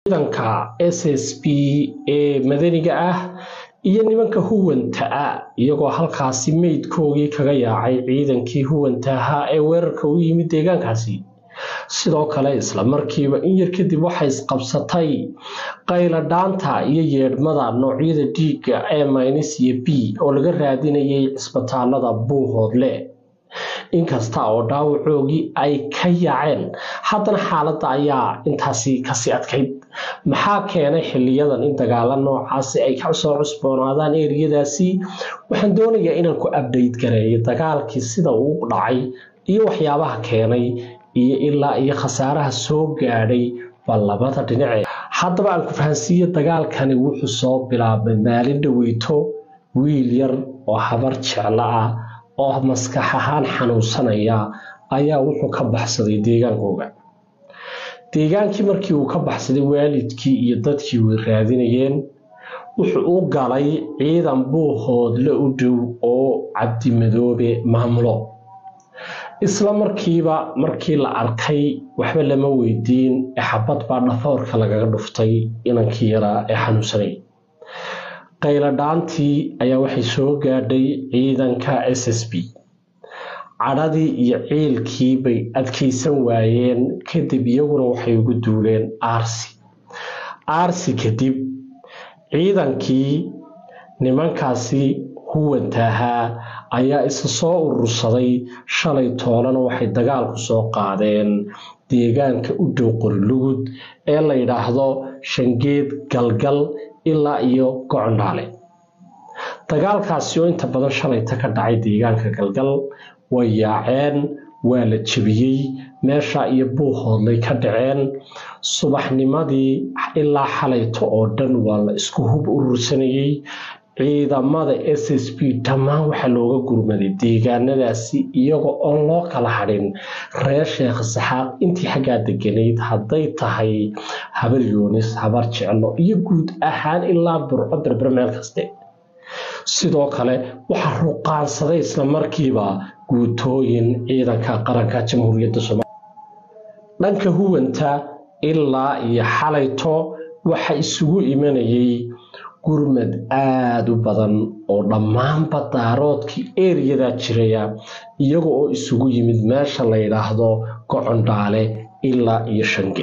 ciidanka s s b ee madaniga ah iyo nimanka huwanta ah iyagoo halkaasi meydkoogii kaga yaacay ciidankii huwanta ahaa ee weerarka u yimid deegaankaasi sidoo kale isla markiiba in yar kadib waxay isqabsatay qayladhaanta iyo yeedhmada noocyada dhiigga ee mynis iyo b oo laga raadinayay cisbitaalada buuhoodle inkasta oo dhaawacoogii ay ka yaaceen haddana xaaladda ayaa intaasi kasii adkayd maxaa keenay xiliyadan in dagaalo noocaasi ay ka soo cusboonaadaan eriyadaasi waxaan doonayaa inaan ku abdayt gareeyo dagaalkii sida uu dhacay iyo waxyaabaha keenay iyo ilaa iyo khasaaraha soo gaadhay baa labada dhinace haddaba aan ku fahansiiyo dagaalkani wuxuu soo bilaabay maalin dhaweyto wiil yar oo habar jeclo ah oo maskax ahaan xanuunsanaya ayaa wuxuu ka baxsaday deegaankooga deegaankii markii uu ka baxsaday waalidkii iyo dadkii way raadinayeen wuxuu u galay ciidan buuhoodle u dhow oo cabdimadoobe maamulo isla markiiba markii la arkay waxba lama weydiin ee xabad baa dhafoorka lagaga dhuftay inankii yaraa ee xanuunsanay qayladhaantii ayaa waxay soo gaadhay ciidanka s s b cadhadii iyo ciilkii bay adkaysan waayeen kadib iyaguna waxay ugu duuleen aarsi aarsi kadib ciidankii nimankaasi huwanta ahaa ayaa isa soo urursaday shalay toolana waxay dagaalku soo qaadeen deegaanka u dhow qorilugud ee la yidhaahdo shangeed galgal ilaa iyo gocondhaale dagaalkaasi oo inta badan shalayta ka dhacay deegaanka galgal way yaaceen waa la jebiyey meesha iyo buuhoodlay ka dhaceen subaxnimadii ilaa xalayto oo dhan waa la isku hub urursanayey ciidamada s s b dhammaan waxaa looga gurmaday deegaanadaasi iyagoo oon loo kala hadhin reer sheekh saxaaq intii xaggaa deganayd hadday tahay habar yoonis habar jeclo iyo guud ahaan ilaa burco berber meel kaste sidoo kale waxaa ruqaansaday isla markiiba guutooyin ciidanka qaranka jamhuuriyadda soomaaliya dhanka huwanta ilaa iyo xalayto waxa isugu imanayay gurmad aada u badan oo dhammaanba daaroodkii eriyadaa jiraya iyaga oo isugu yimid meesha la yidhaahdo gocondhaale ilaa iyo shange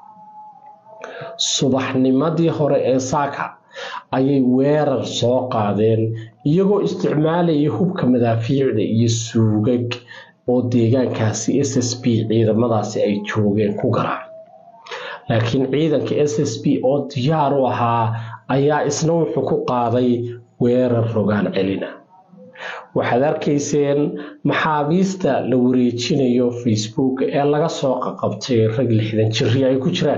subaxnimadii hore ee saaka ayay weerar soo qaadeen iyagoo isticmaalayay hubka madaafiicda iyo suugag oo deegaankaasi s s b ciidamadaasi ay joogeen ku garaac laakiin ciidanka s s b oo diyaar u ahaa ayaa isna wuxuu ku qaaday weerar rogaan celina waxaad arkayseen maxaabiista la wareejinayo facebook ee laga soo qaqabtay rag lixdan jiri ay ku jiraan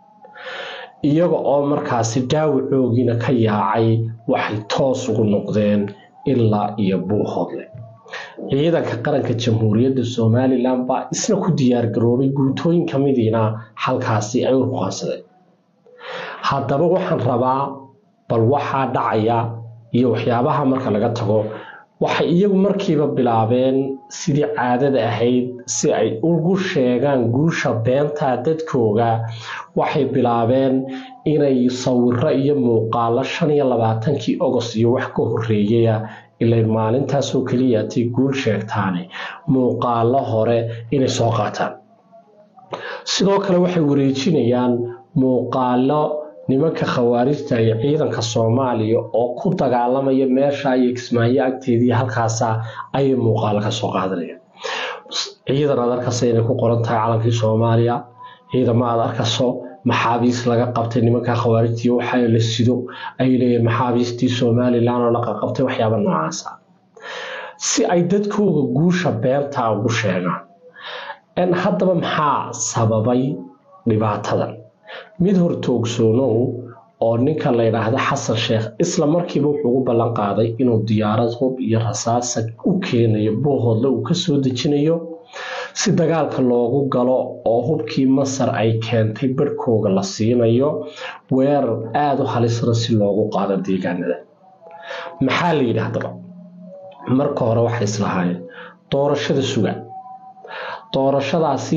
iyaga oo markaasi dhaawacoogiina ka yaacay waxay toos ugu noqdeen ilaa iyo buuhoodle ciidanka qaranka jamhuuriyadda somalilan baa isna ku diyaargaroobay guutooyin ka midiina halkaasi ay u ruqaansadeen haddaba waxaan rabaa bal waxaa dhacaya iyo waxyaabaha marka laga tago waxay iyagu markiiba bilaabeen sidii caadada ahayd si ay ugu sheegaan guusha beenta dadkooga waxay bilaabeen inay sawiro iyo muuqaalo shan iyo labaatankii ogost iyo wax ka horeeyaya ilay maalintaasoo keliyaatay guul sheegtaane muuqaalo hore inay soo qaataan sidoo kale waxay wareejinayaan muuqaalo nimanka khawaarijta iyo ciidanka soomaaliya oo ku dagaalamaya meesha iyo kismaayo agteedii halkaasa ayay muuqaalo ka soo qaadanayaan ciidan aad arkasa inay ku qoran tahay calankii soomaaliya ciidamo aad arkaso maxaabiis laga qabtay nimanka khawaarijtii waxa la sido ay leeyihin maxaabiistii somalilan oo la qaqabtay waxyaaba noocaasa si ay dadkooga guusha beenta ugu sheegaan haddaba maxaa sababay dhibaatadan mid hortoogsoonow oo ninka la yidhaahda xasan sheekh isla markiiba wuxuu ugu ballan qaaday inuu diyaarad hub iyo rasaasa u keenayo buuhoodle uu ka soo dejinayo si dagaalka loogu galo oo hubkii masar ay keentay barhkooga la siinayo weerar aada u halisra si loogu qaado deegaanada maxaa la yidhi haddaba marka hore waxay islahaayeen doorashada suga doorashadaasi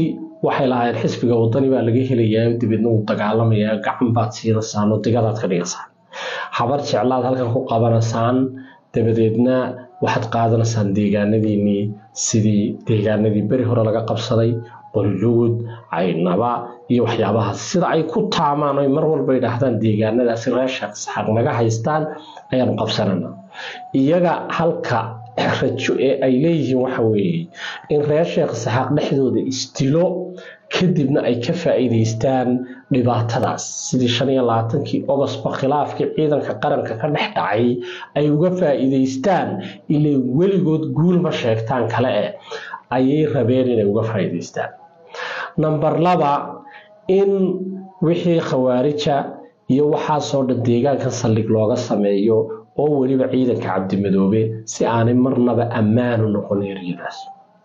waxay lahaayeen xisbiga wadani baa laga helayaa dabeedna uu dagaalamayaa gacan baad siinaysaan oo digadaad ka dhigaysaan habar jeclaad halkan ku qabanaysaan dabadeedna waxaad qaadanaysaan deegaanadiinii sidii deegaanadii beri hore laga qabsaday qolyugud caynaba iyo waxyaabahaas sida ay ku taamaan oy mar walba yidhaahdaan deegaanadaasi reer sheekh saxaaq naga haystaan ayaanu qabsanana iyaga halka rajo ee ay leeyihiin waxa weeye in reer sheekh saxaaq dhexdooda isdilo kadibna ay ka faa'iidaystaan dhibaatadaas sidii shan iyo labaatankii ogosba khilaafkii ciidanka qaranka ka dhex dhacay ay uga faa'iidaystaan ilay weligood guulma sheegtaan kale eh ayay rabeen inay uga faa'iidaystaan namber laba in wixii khawaarija iyo waxaasoo dhan deegaanka saldhig looga sameeyo oo weliba ciidanka cabdimadoobe si aanay marnaba ammaanu noqon eryadaas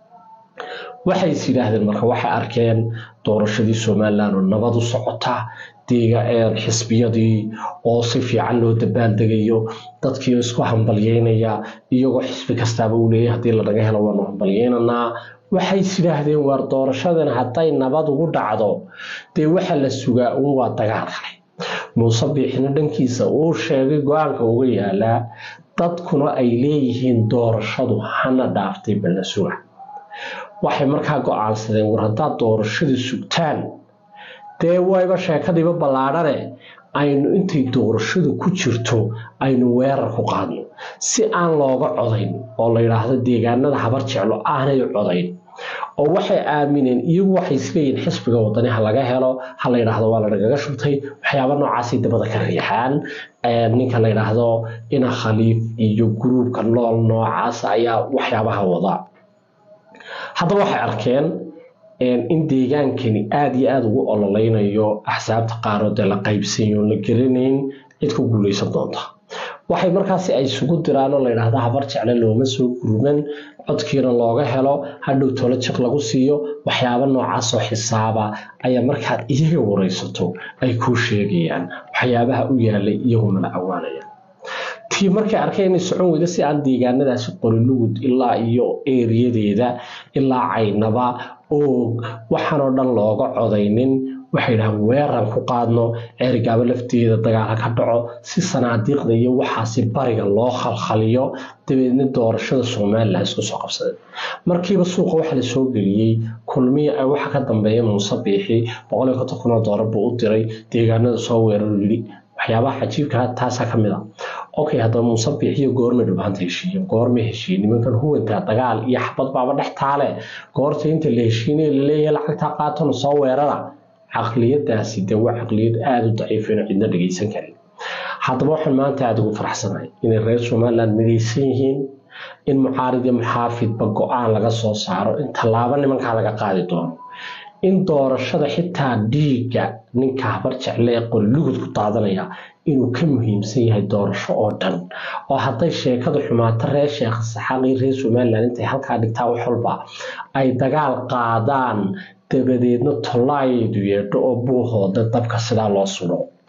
waxay is yidhaahdeen marka waxay arkeen doorashadii somalilan oo nabad u socota xisbiyadii oo si fiican loo dabaaldegayo dadkii isku hambalyeynaya iyagoo xisbi kastaaba uu leeyahy haddii lanaga helo waanu hambalyeynanaa waxay is yidhaahdeen waar doorashadan hadday nabad ugu dhacdo dee waxa la sugaa uun waa dagaal kale muuse biixina dhankiisa uu sheegay go-aanka uga yaalaa dadkuna ay leeyihiin doorashadu hana dhaaftay balla suga waxay markaa go-aansadeen war haddaad doorashada sugtaan dee wayba sheekadiiba ballaadhane aynu intay doorashadu ku jirto aynu weerar ku qaadno si aan looga codayn oo la yidhaahdo deegaanada habar jeclo aanay codayn oo waxay aamineen iyagu waxay isleeyihin xisbiga wadani ha laga helo ha la yidhaahdo waa lanagaga shubtay waxyaaba noocaasay dabada ka riixaan ninka la yidhaahdo ina khaliif iyo guruubka nool noocaas ayaa waxyaabaha wada haddaba waxay arkeen in deegaankani aada iyo aada ugu ololeynayo axsaabta qaaroo dee la qaybsanyo la gelinayn cid ku guuleysan doonta waxay markaasi ay isugu diraan oo layidhaahda habar jecle looma soo gurman codkiina looga helo hadhow tolo jiq lagu siiyo waxyaaba noocaasoo xisaaba ayaa markaad iyaga wareysato ay kuu sheegayaan waxyaabaha u yaalay iyagu mala awaanaya tii markay arkeen inay socon weyda si aan deegaanadaasi qorilugud ilaa iyo eeriyadeeda ilaa caynaba oog waxaanoo dhan looga codaynin waxay dhahaan weeran ku qaadno ceerigaabo lafteeda dagaala ka dhaco si sanaadiiqda iyo waxaasi bariga loo khalkhaliyo dabeedna doorashada somalilan isku soo qabsadeen markiiba suuqa waxa la soo geliyey kulmiya waxa ka dambeeya muuse biixi boqoliyo konton kun oo doolar buu u diray deegaanada soo weeraru yidhi waxyaabaha cajiibka taasaa ka mid a okay haddaba muuse biixiyo goormay dhibanta heshiiyeen goormay heshiiyeen nimankan huwankaa dagaal iyo xabad baaba dhex taale goorta inta la heshiinaya laleeyahay lacagtaa qaatona soo weerara caqliyadaasi de waa caqliyad aada u daciifayno cidna dhegeysan karin haddaba waxaan maanta aada ugu faraxsanahay inay reer somaliland midaysan yihiin in mucaarid iyo muxaafidba go-aan laga soo saaro in tallaabo nimankaa laga qaadi doono in doorashada xitaa dhiigga ninka habar jecle ee qorilugud ku daadanaya inuu ka muhiimsan yahay doorasho oo dhan oo hadday sheekadu xumaato reer sheekh saxaaq iyo reer somaliland intay halkaa dhigtaa wax walba ay dagaal qaadaan dabadeedna tollaayaydu yeedho oo buuhooda dabka sidaa loo sudo